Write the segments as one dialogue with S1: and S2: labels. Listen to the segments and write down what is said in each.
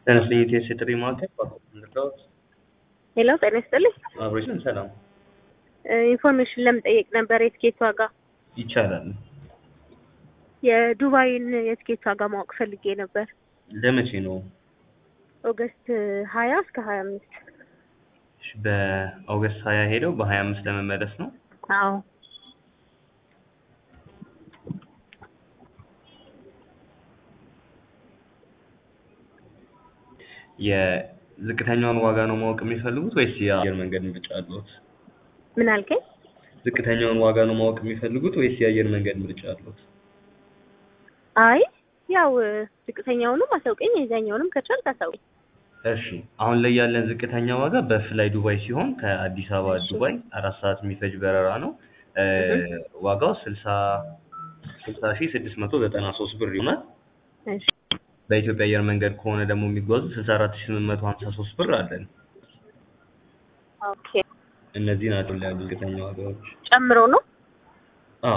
S1: ለነስልኝ ኢትዮስ የጥሪ ማዕከል ባንድራዎች
S2: ሄሎ ጤና ይስጥልኝ።
S1: አብሮችን ሰላም
S2: ኢንፎርሜሽን ለመጠየቅ ነበር የትኬት ዋጋ
S1: ይቻላል።
S2: የዱባይን የትኬት ዋጋ ማወቅ ፈልጌ ነበር።
S1: ለመቼ ነው?
S2: ኦገስት ሀያ እስከ ሀያ አምስት
S1: እሺ፣ በኦገስት ሀያ ሄደው በሀያ አምስት ለመመለስ ነው።
S2: አዎ
S1: የዝቅተኛውን ዋጋ ነው ማወቅ የሚፈልጉት ወይስ የአየር መንገድ ምርጫ አለዎት?
S2: ምን አልከኝ?
S1: ዝቅተኛውን ዋጋ ነው ማወቅ የሚፈልጉት ወይስ የአየር መንገድ ምርጫ አለዎት?
S2: አይ ያው ዝቅተኛውንም አሳውቀኝ የዛኛውንም ከቻልክ አሳውቀኝ።
S1: እሺ አሁን ላይ ያለን ዝቅተኛ ዋጋ በፍላይ ዱባይ ሲሆን ከአዲስ አበባ ዱባይ አራት ሰዓት የሚፈጅ በረራ ነው። እ ዋጋው ስልሳ ስልሳ ሺህ ስድስት መቶ ዘጠና ሶስት ብር ይሆናል።
S2: እሺ
S1: በኢትዮጵያ አየር መንገድ ከሆነ ደግሞ የሚጓዙ ስልሳ አራት ሺህ ስምንት መቶ ሀምሳ ሶስት ብር አለን።
S2: ኦኬ
S1: እነዚህ ናቸው ያሉ ዝቅተኛ ዋጋዎች።
S2: ጨምሮ ነው።
S1: አዎ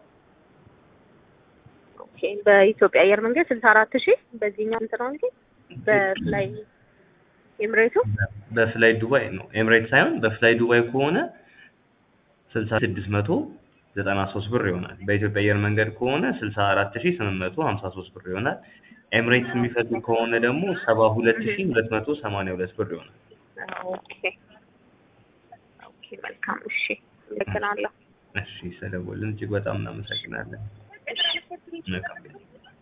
S2: ኦኬ በኢትዮጵያ አየር መንገድ ስልሳ አራት ሺህ በዚህኛው እንትን ነው እንጂ በፍላይ ኤምሬቱ
S1: በፍላይ ዱባይ ነው ኤምሬት ሳይሆን በፍላይ ዱባይ ከሆነ ስልሳ ስድስት መቶ ዘጠና ሶስት ብር ይሆናል። በኢትዮጵያ አየር መንገድ ከሆነ ስልሳ አራት ሺህ ስምንት መቶ ሀምሳ ሶስት ብር ይሆናል። ኤምሬትስ የሚፈልግ ከሆነ ደግሞ ሰባ ሁለት ሺህ ሁለት መቶ ሰማንያ ሁለት ብር ይሆናል።
S2: ኦኬ ኦኬ መልካም እሺ አመሰግናለሁ።
S1: እሺ ስለደወልን እጅግ በጣም እናመሰግናለን። መልካም ጊዜ